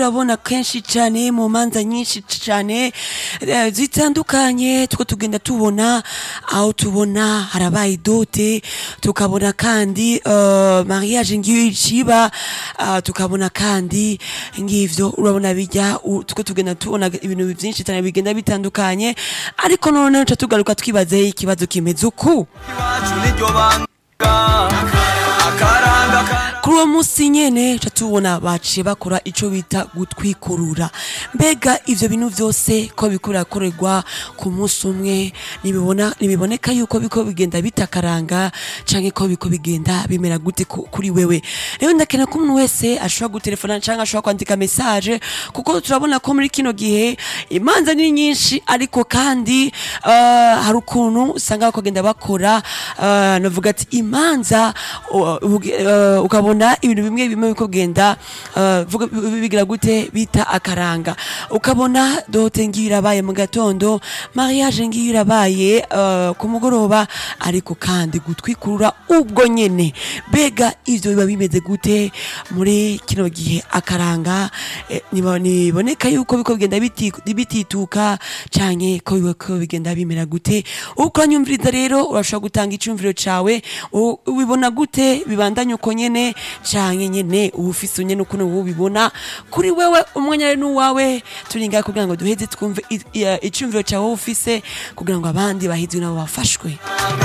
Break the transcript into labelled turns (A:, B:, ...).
A: urabona kenshi cyane mu manza nyinshi cyane eh, zitandukanye two tugenda tubona aho tubona harabaye dote tukabona kandi uh, mariage ngiyo iciba uh, tukabona kandi ngivyo urabona bijya u- tuko tugenda tubona ibintu byinshi cyane bigenda bitandukanye ariko none tuca tugaruka twibaze ikibazo kimeze uku
B: iwacu niryo banga akaranga ka-
A: kuri uwo munsi nyene ca tubona baciye bakora ico bita gutwikurura mbega ivyo bintu vyose ko biko birakorerwa ku munsi umwe nibibona nibiboneka yuko biko bigenda bitakaranga canke ko biko bigenda bimera gute ku- kuri wewe rero ndakena ko umuntu wese ashobora gutelefona canke ashobora kwandika message kuko turabona ko muri kino gihe imanza ni nyinshi ariko kandi uh, hari ukuntu usanga bakagenda bakora uh, navuga ati imanza uh, uge- uh, ukabona ibintu bimwe bimwe biko bigenda uh, vuga- bigira gute bita akaranga ukabona dote ngiyo irabaye mu gatondo mariage ngiyo irabaye uh, ku mugoroba ariko kandi gutwikurura ubwo nyene mbega ivyo biba bimeze gute muri kino gihe akaranga eh, niba- niboneka yuko biko bigenda biti- bitituka canke ko biko bigenda bimera gute uko nyumviriza rero urashobora gutanga icumviro cawe u- ubibona gute bibandanye uko nyene canke nyene uba ufise nyene ukuntu wowe ubibona kuri wewe umwanya rero n'uwawe turi ngaha kugira ngo duheze twumve i- i- icumviro cawe wowe ufise kugira ngo abandi bahizwe nabo bafashwe